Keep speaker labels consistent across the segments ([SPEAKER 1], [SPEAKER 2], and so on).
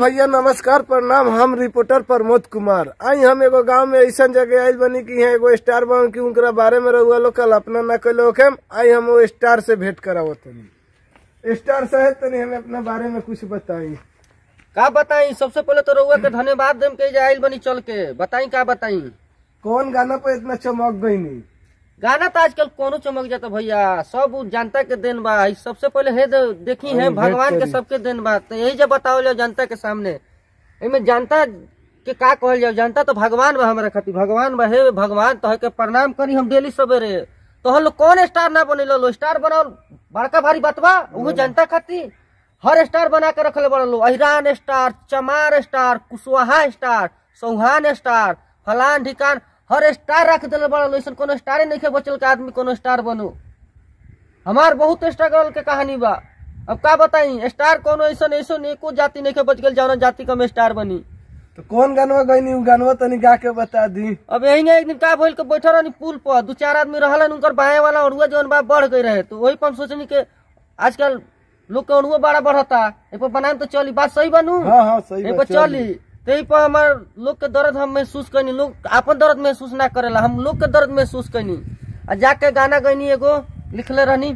[SPEAKER 1] भैया नमस्कार प्रणाम हम रिपोर्टर प्रमोद कुमार आई हम एगो गांव में ऐसा जगह आयल बनी कि यहाँ एगो स्टार बन की उनकरा बारे में रहुआ लोग कल्पना न कैलो होखेम आई हम वो स्टार से भेंट करावो तनी स्टार साहब तनी हमें अपना बारे में कुछ बताई
[SPEAKER 2] का बताई सबसे पहले तो रउआ के धन्यवाद देम के आइल बनी चल के बताई का बताई
[SPEAKER 1] कौन गाना पे इतना चमक गई नहीं
[SPEAKER 2] गाना तो आजकल कोनो चमक जाता भैया सब उ जनता के देन बा ई सबसे पहले हे दे- देखी है
[SPEAKER 1] अरे
[SPEAKER 2] भगवान के
[SPEAKER 1] भेंट
[SPEAKER 2] सबके देन बा तो यही जब बताओ जाओ जनता के सामने एमे जनता के का कहल जाओ जनता तो भगवान बा हमारा खातिर भगवान बा हे भगवान तो के प्रणाम करी हम डेली सवेरे तो हम लोग कौन स्टार ना बने लो स्टार बनाओ बड़का भारी बात बा वो जनता खातिर हर स्टार बना के रखले बड़ा लो अहिरान star Chamar star Kushwaha star सौहान स्टार फलान ठिकान हर स्टार रख दिले बड़ा लो ऐसा कोनो स्टारे नहीं बचल के आदमी कोनो स्टार बनो हमार बहुत स्ट्रगल के कहानी बा अब का बताई स्टार कोनो ऐसा ऐसा एको जाति नहीं के बच गल जौना जाति का में स्टार बनी
[SPEAKER 1] तो कौन गानवा गई नहीं गानवा तनी गा के बता दी
[SPEAKER 2] अब यही एक दिन का भइल के बैठल रहनी पुल पर दू चार आदमी रहलन उनकर बाएं वाला अड़ुआ जौन बा बढ़ गई रहे तो वही पर हम सोचनी के आजकल लोग के अड़ुआ बड़ा बढ़ता ए पर बनाम तो चली बात सही बनू
[SPEAKER 1] हाँ हाँ सही
[SPEAKER 2] ए
[SPEAKER 1] बात
[SPEAKER 2] पर चली तो यही पर हमार लोग के दर्द हम महसूस कैनी लोग अपन दर्द महसूस ना करेला हम लोग के दर्द महसूस कैनी आ जाके गाना गईनी एगो लिखले रहनी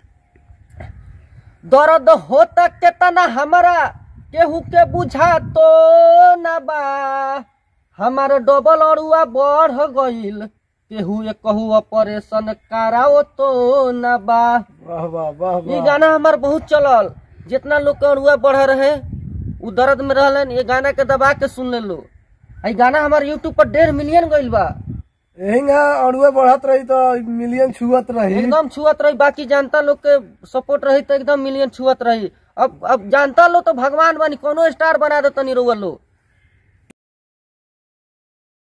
[SPEAKER 2] दर्द होता केतना हमारा केहू के बुझा तो ना बा हमार डबल अड़ुआ बढ़ गईल केहू एक कहू ऑपरेशन कराओ तो ना बा
[SPEAKER 1] वाह वाह वाह
[SPEAKER 2] ये
[SPEAKER 1] वाह
[SPEAKER 2] गाना हमार बहुत चलल जितना लोग के अड़ुआ बढ़ रहे उ दर्द में रहलन ये गाना के दबा के सुन ले लो आ ई गाना हमार यूट्यूब पर डेढ़ मिलियन गईल बा
[SPEAKER 1] यही अड़ुआ बढ़त रही तो मिलियन छुअत रही
[SPEAKER 2] एकदम छुअत रही बाकी जनता लोग के सपोर्ट रही तो एकदम मिलियन छुअत रही अब अब जानता लो तो भगवान बनी कोनो स्टार बना दे तनी रउआ लो